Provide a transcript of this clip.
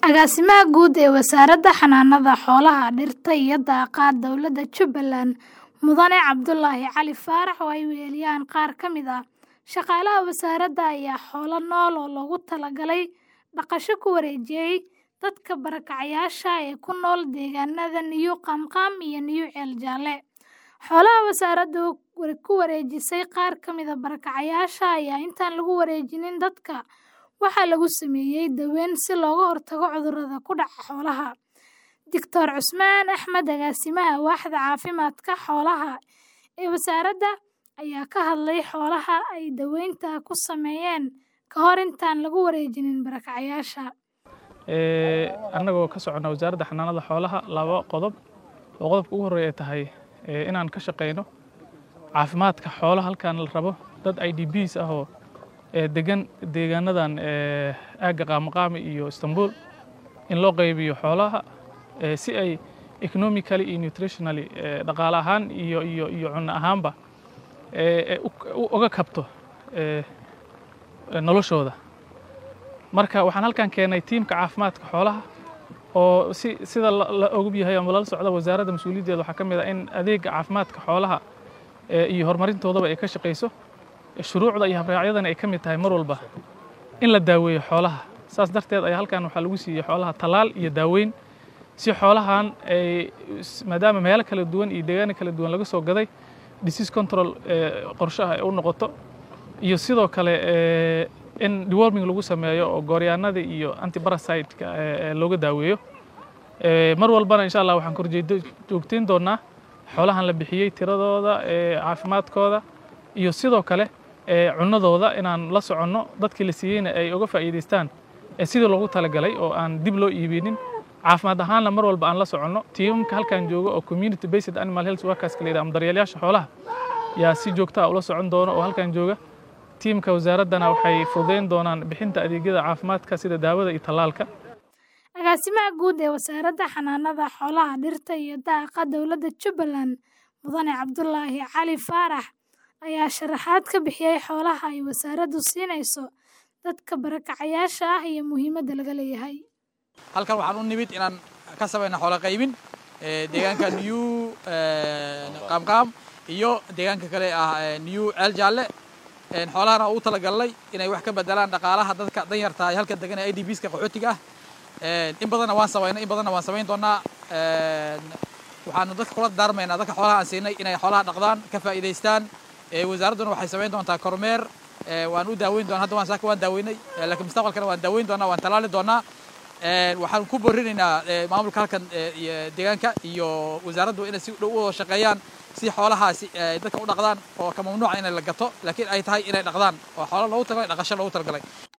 Agaasimaha Guud ee Wasaaradda Xanaanada Xoolaha, Dhirta iyo Daaqa Dowladda Jubbaland, Mudane Cabdulaahi Cali Faarax oo ay weheliyaan qaar ka mid ah shaqaalaha wasaaradda ayaa xoolo nool oo loogu talagalay dhaqasho ku wareejiyay dadka barakacayaasha ah ee ku nool deegaanada Niyu Qaamqaam iyo Niyu Ceel Jaalle. Xoolaha wasaaraddu ku wareejisay qaar ka mid ah barakacayaasha ayaa intaan lagu wareejinin dadka waxaa lagu sameeyay daaweyn si looga hortago cudurrada ku dhaca xoolaha. Dr. Cusmaan Axmed, Agaasimaha Waaxda Caafimaadka Xoolaha ee wasaaradda, ayaa ka hadlay xoolaha ay daaweynta ku sameeyeen ka hor intaan lagu wareejinin barakacayaasha. annagoo ka soconna wasaaradda xanaanada xoolaha laba qodob oo qodobka ugu horreeya ay tahay inaan ka shaqayno caafimaadka xoolaha halkan la rabo dad idps ah oo degan deegaanadan aagga qaamaqaami iyo istanbul in loo qaybiyo xoolaha si ay economically iyo nutritionally dhaqaale ahaan iyo iyo iyo cunno ahaanba uga kabto noloshooda marka waxaan halkan keenay tiimka caafimaadka xoolaha oo si sida la ogub yahay ama lala socda wasaaradda mas-uuliyaddeeda waxaa ka mid ah in adeegga caafimaadka xoolaha iyo horumarintoodaba ay ka shaqayso shuruucda iyo habraacyadana ay ka mid tahay mar walba in la daaweeyo xoolaha saas darteed ayaa halkan waxaa lagu siiyey xoolaha tallaal iyo daaweyn si xoolahan ay maadaama meelo kala duwan iyo deegaano kala duwan laga soo gaday disease control qorshaha ay u noqoto iyo sidoo kale in deworming lagu sameeyo oo gooryaanada iyo antiparasiteka looga daaweeyo mar walbana insha allah waxaan korjeedo joogteyn doonaa xoolahan la bixiyey tiradooda caafimaadkooda iyo sidoo kale cunnadooda inaan la soconno dadkii la siiyeyna ay uga faa'iidaystaan sidii loogu talagalay oo aan dib loo iibinin caafimaad ahaanna mar walba aan la soconno tiimamka halkan jooga oo community based animal health workers ka ama daryeelayaasha xoolaha yaa si joogta ah ula socon doona oo halkan jooga tiimka wasaaraddana waxay fududeyn doonaan bixinta adeegyada caafimaadka sida daawada iyo tallaalka agaasimaha guud ee wasaaradda xanaanada xoolaha dhirta iyo daaqa dowladda jubbaland mudane cabdulaahi cali faarax ayaa sharaxaad ka bixiyey xoolaha ay wasaaraddu siinayso dadka barakacayaasha ah iyo muhiimadda laga leeyahay halkan waxaan u nimid inaan ka samayna xoolo qaybin deegaanka new qaamqaam iyo deegaanka kale ah new ceel jaalle xoolahana u talagalnay inay wax ka bedelaan dhaqaalaha dadka danyarta ay halka degan ee idbska qaxootiga ah in badanna waan samaynay in badanna waan samayn doonaa waxaanu dadka kula daarmaynaa dadka xoolaha aan siinay inay xoolaha dhaqdaan ka faa'iidaystaan wasaaradduna waxay samayn doontaa kormeer waan u daaweyn doonaa hadda waan saaka waan daaweynay laakiin mustaqbalkana waan daaweyn doonaa waan tallaali doonaa waxaan ku borinaynaa maamulka halkan deegaanka iyo wasaaraddu inay si dhow u shaqeeyaan si xoolahaasi dadka u dhaqdaan oo ka mamnuuca inay la gato laakiin ay tahay inay dhaqdaan oo xoolo loogu talagalay dhaqasho loogu talagalay